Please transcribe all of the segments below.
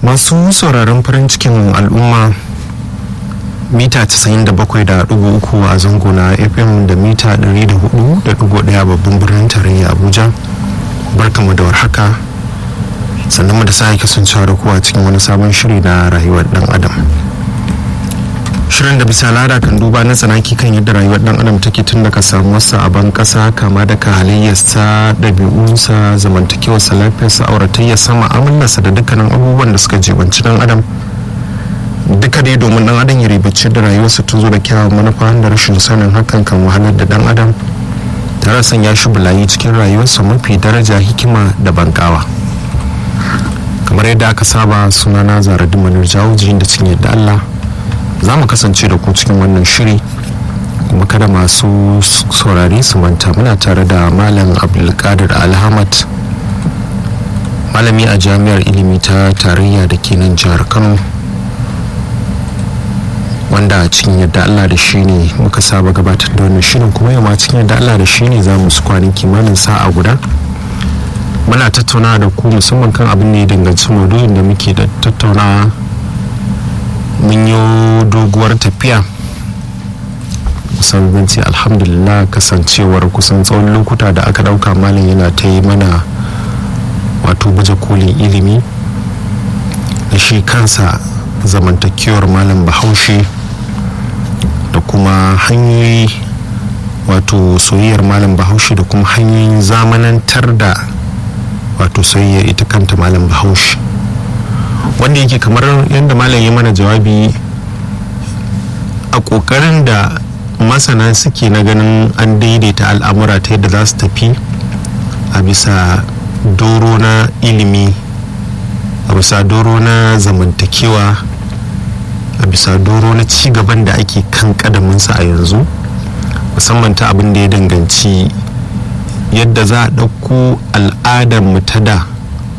masu sauraron farin cikin al'umma mita 97.3 a zango na fm da mita 104.1 babban birnin tarayya abuja barkamu da warhaka sannan mu da sa kasancewa da kuwa cikin wani sabon shiri na rayuwar dan adam shirin da bisa lada kan duba na tsanaki kan yadda rayuwar dan adam take tun daga samuwarsa a ban kasa kama daga halayyarsa ɗabi'unsa zamantakewarsa lafiyarsa auratayyarsa ma'amalarsa da dukkanin abubuwan da suka jibanci dan adam duka dai domin dan adam ya ribaci da rayuwarsa ta zo da kyawun manufa da rashin sanin hakan kan wahalar da dan adam tare sanya shi bulayi cikin rayuwarsa mafi daraja hikima da bankawa kamar yadda aka saba sunana zaradin manar jawuji da cikin yadda allah za mu kasance da ku cikin wannan shiri kuma kada masu saurari su manta muna tare da malam abdulkadir alhamad malami a jami'ar ilimi ta tarayya da ke nan jihar kano wanda a cikin yadda allah da shi ne muka saba gabatar da wannan shirin kuma yau ma cikin yadda allah da shi ne za mu su kwanin kimanin sa'a guda muna tattauna da ku musamman kan abin da ya danganci maudu'in da muke da tattaunawa mun yi doguwar tafiya kusan zance alhamdulillah kasancewar kusan tsawon lokuta da aka dauka malam yana ta yi mana wato baje kolin ilimi da shi kansa zamantakewar malam bahaushe da kuma hanyoyi wato soyayyar malam bahaushe da kuma hanyoyin zamanantar da wato soyayyar ita kanta malam bahaushe wanda yake kamar yadda malam ya mana jawabi a kokarin da masana suke na ganin an daidaita al'amura ta yadda za su tafi a bisa doro na ilimi a bisa doro na zamantakewa a bisa doro na cigaban da ake kan kadaminsa a yanzu musamman ta abin da ya danganci yadda za a ɗauko al'adar mu ta da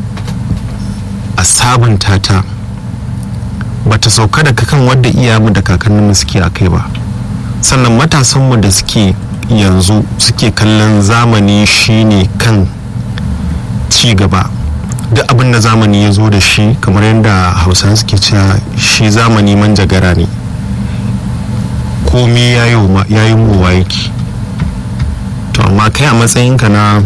a sabunta ta bata sauka daga kan wadda iyamu da kakanninmu suke a kai ba sannan matasanmu da suke yanzu suke kallon zamani shine kan ci gaba duk abin da zamani ya zo da shi kamar yadda hausa suke cewa shi zamani manjagara ne komi ya yi mowa yake to amma kai a matsayinka na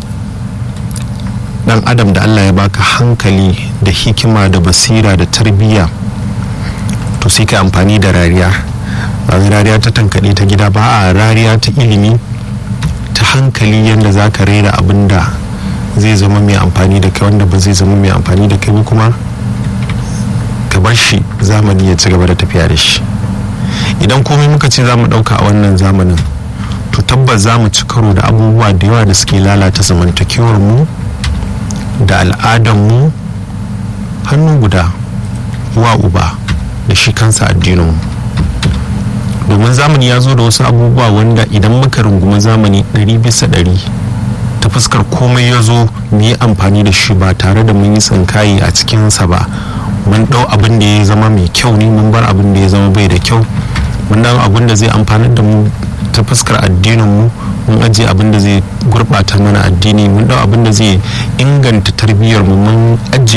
dan adam da allah ya baka hankali da hikima da basira da tarbiyya to sai ka amfani da rariya ba rariya ta tankaɗe ta gida ba a rariya ta ilimi ta hankali yadda za ka rera abin da zai zama mai amfani da kai wanda ba zai zama mai amfani da kai ba kuma ka bar shi zamani ya ci gaba da tafiya da shi idan komai muka ce za mu ɗauka a wannan zamanin to tabbas za mu ci karo da abubuwa da yawa da suke lalata zamantakewar mu da al'adarmu hannu guda wa uba da shi kansa addininmu domin zamani ya zo da wasu abubuwa wanda idan muka rungumi zamani ɗari bisa ɗari ta fuskar komai ya zo mu yi amfani da shi ba tare da mun yi tsinkaye a cikinsa ba mun ɗau abin da ya zama mai kyau ne mun bar abin da ya zama bai da kyau mun ɗau abin da zai amfanar da mu ta fuskar addininmu mun ajiye abin da zai gurɓata mana addini mun ɗau abin da zai inganta tarbiyyar mu mun ajiye